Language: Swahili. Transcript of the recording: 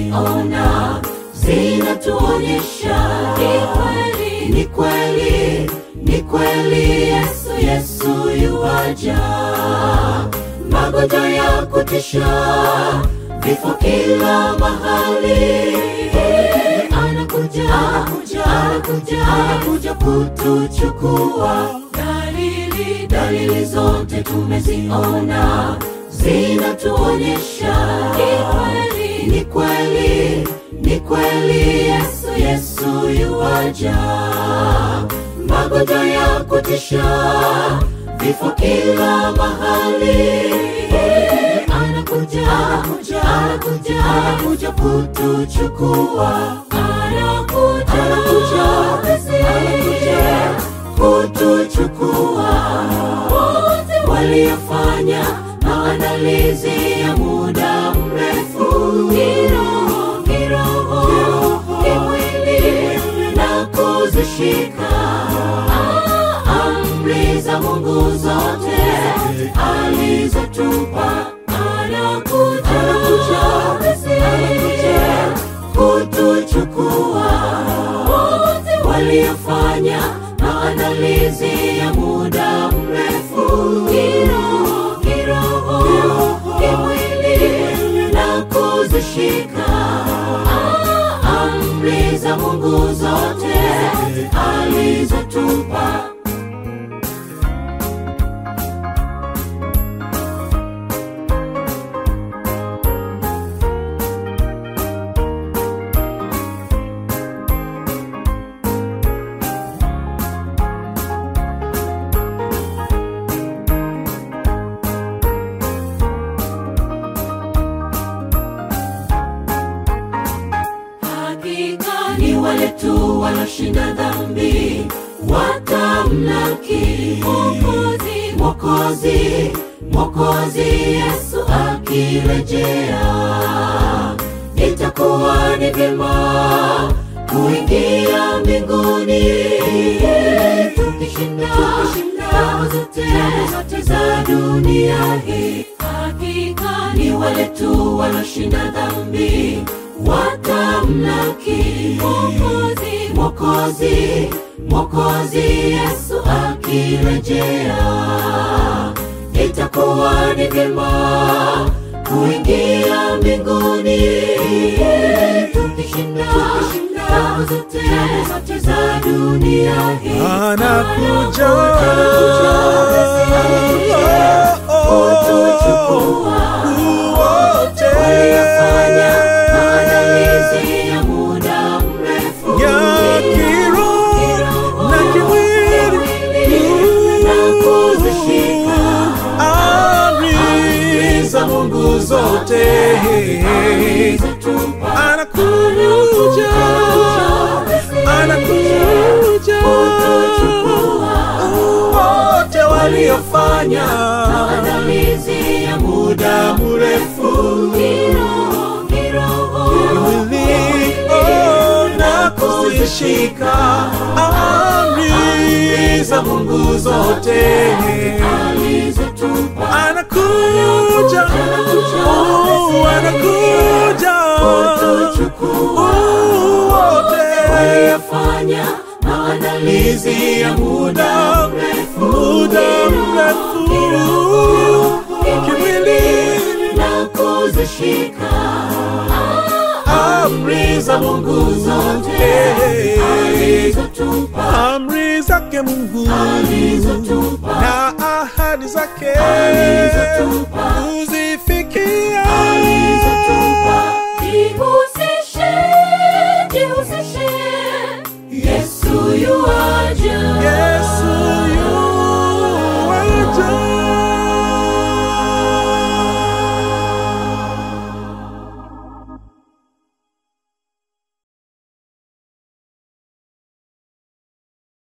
tumeziona zinatuonyesha ni kweli, ni kweli, ni kweli Yesu, Yesu yuwaja. Magonjwa ya kutisha, vifo kila mahali, anakuja, anakuja, anakuja, anakuja kutuchukua. Dalili, dalili zote tumeziona zinatuonyesha ni kweli, ni kweli, ni kweli Yesu, Yesu yuwaja. Magonjwa ya kutisha, vifo kila mahali, anakuja, anakuja, anakuja, anakuja kutuchukua, anakuja, anakuja, anakuja kutuchukua. Wote waliofanya maandalizi ya muda mrefu, kiroho, kiroho, kimwili na kuzishika amri za Mungu zote alizotupa, anakuja, anakuja, anakuja kutuchukua. Wote waliofanya maandalizi ya muda mrefu, kiroho, kiroho, kimwili na kuzishika amri za Mungu zote alizotupa. Hakika ni wale tu walioshinda dhambi watamlaki Mwokozi, Mwokozi, Mwokozi Yesu akirejea. Itakuwa ni vyema kuingia mbinguni tukishinda tabu zote zote za dunia hii. Hakika ni wale tu walioshinda dhambi watamlaki Mwokozi, Mwokozi, Mwokozi Yesu akirejea. Itakuwa ni vyema kuingia mbinguni tukishinda tabu zote zote za dunia hii. Anakuja. kutuchukua Wote. waliofanya maandalizi ya muda mrefu Ya kiroho na kimwili. na kuzishika Amri za Mungu zote alizotupa anakuja, anakuja. Wote waliofanya maandalizi ya muda mrefu kiroho kiroho mwili oh, na kuzishika amri za Mungu zote alizotupa anakuja, oh, anakuja Oh, wote waliofanya maandalizi ya muda mrefu muda mrefu kimwili na kuzishika amri za Mungu zote alizotupa amri zake Mungu alizotupa na ahadi zake Alizotupa. uzi